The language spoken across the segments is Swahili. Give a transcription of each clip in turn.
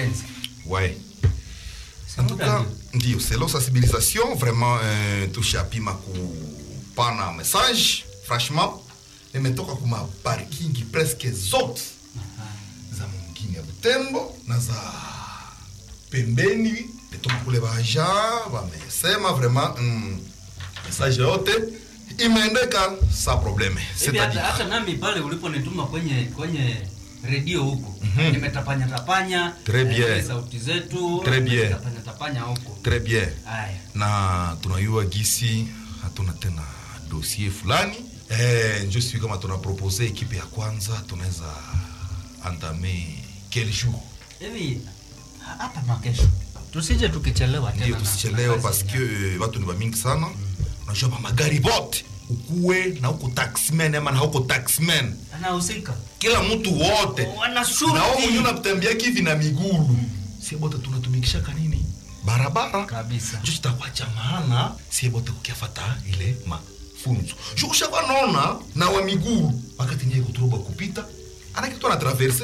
mapenzi ouais en tout cas ndio selo sensibilisation vraiment euh, tushapima kupana message franchement imetoka kuma parking presque zote za mungini ya butembo na za pembeni metoka kule baja wamesema vraiment mm, message yote imeendeka sa probleme hivi hata, c'est-à-dire hata nami pale uliponituma kwenye kwenye redio huko Mhm. nimetapanya tapanya Très bien. eh, sauti zetu Très bien. nimetapanya tapanya huko très bien haya na tunayua gisi hatuna tena dossier fulani eh, njo sijui kama tunapropose ekipe ya kwanza tunaweza antame quel jour hivi ha- hapa makesho tusije tukichelewa tena ndio na- tusichelewe na kazi parce ya- que watu ni bamingi sana unajua mamagari bote ukuwe na huko taxman ama na huko taxman anahusika kila mtu wote Wana shurti. na wao mwenyewe unatembea kivi na migulu sie bote tunatumikishaka nini barabara kabisa njo chitakuwa cha maana sie bote kukiafata ile mafunzo ju ushakwa naona na wa miguu wakati nye kuturoba kupita anakitu ana traverse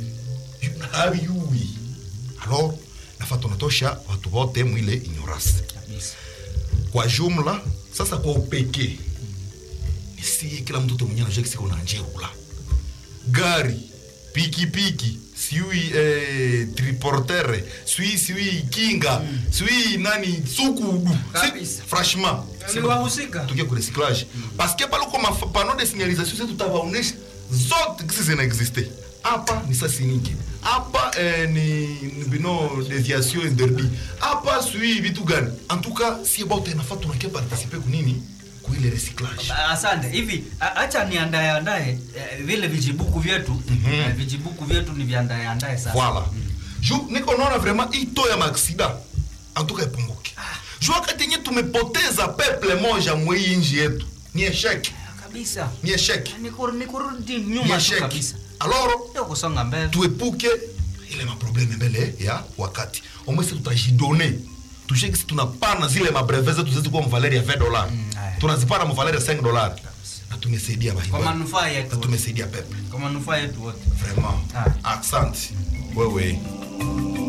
habiyui alors nafa tunatosha watu wote mwile ignorance kabisa kwa jumla sasa kwa upekee ni si kila mtoto mwenyewe anajua kisiko na njeula gari pikipiki siui eh, triportere sui siui kinga sui nani sukudu Kabisa. Si- franchement Ni wahusika. tukia ku recyclage parce que pale kwa panneau de signalisation zetu tutawaonesha zote kisi zinaexiste hapa ni sasi nyingi hapa eh, ni ni bino deviation interdit hapa sui vitu gani en tout cas si bote nafaa tunakia participer kunini kuile recyclage Ba- asante hivi a- acha niandae andae eh, vile vijibuku vyetu eh, vijibuku vyetu ni viandae andae sasa voilà ju niko naona vraiment ito ya maaksida antuka ipunguke ju wakati yenye tumepoteza peple moja mwei nji yetu ni eshek Ah, kabisa ni eshek ni kur- ni kurudi ni nyuma tu eshek kabisa alors sio kusonga mbele tuepuke ile maprobleme mbele ya wakati omwesi tutajidone tujue kisi tunapana zile mabreve zetu zetu kuwa mvaleri ya 20 dolar haya. tunazipana mvaleri ya 5 dolar na tumesaidia kwa bahibali manufaa na yetu wote. tumesaidia peple kwa manufaa yetu wote vraiment Ah. accent wewe